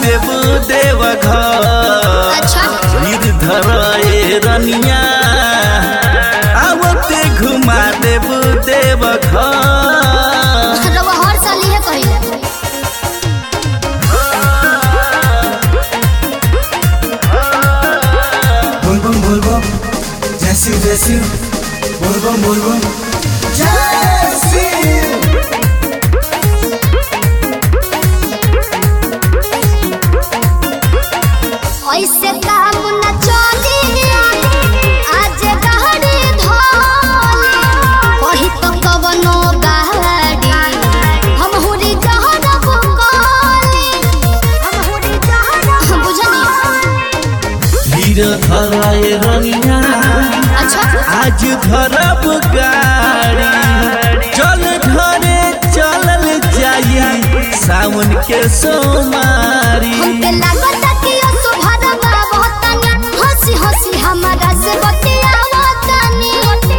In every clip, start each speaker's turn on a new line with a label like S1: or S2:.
S1: देव देव घर
S2: अच्छा
S1: गिरधर ए रनिया आवते घुमा देव देव घर
S2: रवा हर साल इहे कहिला
S3: बोलबम बोलबम जैसी जैसी बोलबम बोलबम जैसी
S2: ऐसे काम न चली आज गाड़ी धोली कही तो कवनो गाड़ी हम हुरी जहरब कली हम हुरी जहरब बुझनी
S1: गिरधर ए रनिया
S2: अच्छा
S1: आज धरब गाड़ी चल घरे चलल जाई सावन के सोमारी
S2: हमके लागत कि ओ सुभरवा बहुतनी हंसी हंसी हमारा से बतियावतनी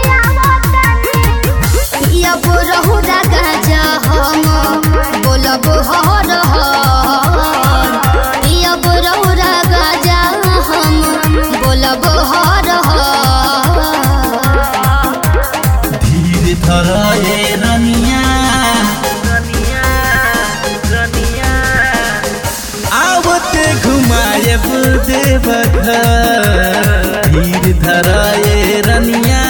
S2: या बोरहु राजा हम बोलब हर हर या बोरहु राजा हम बोलब हर हर
S1: धीर धर ए रनिया आवते घुमाएब देव घर धीर धर ए रनिया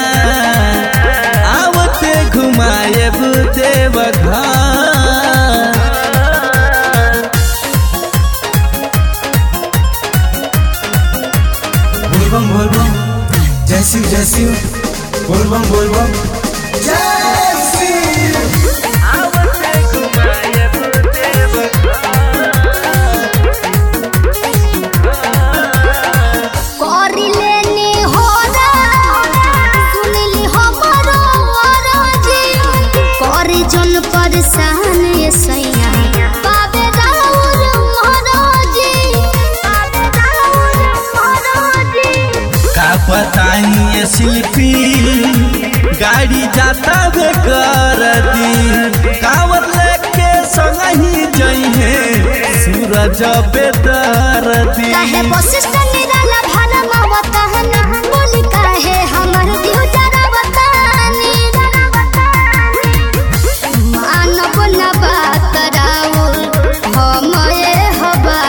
S1: आवते घुमाएब देव घर
S3: बोलबम बोलबम जैसी जैसी बोलबम बोलबम जैसी
S2: करी लेनी होरा सुनली हमरो अरजी करी जन परेशान ये सैया पावे राउर महराजी पावे राउर महराजी
S1: का बताई ये शिल्पी गाड़ी जाता बे कर दी कावर लेके संग ही जइहे सूरज बेदर दी
S2: काहे वशिष्ठ निराला भाला मवतहन बोली काहे हमर दियो जरा बतानी मानव न बात राउर हम ए हबा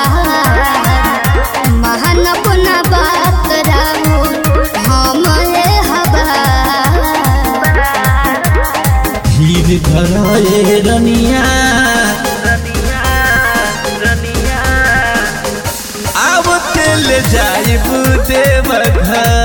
S2: मानव न बात राउर हम ए हबा
S1: धीर धर ए रनिया आवते ले जाइब देव घर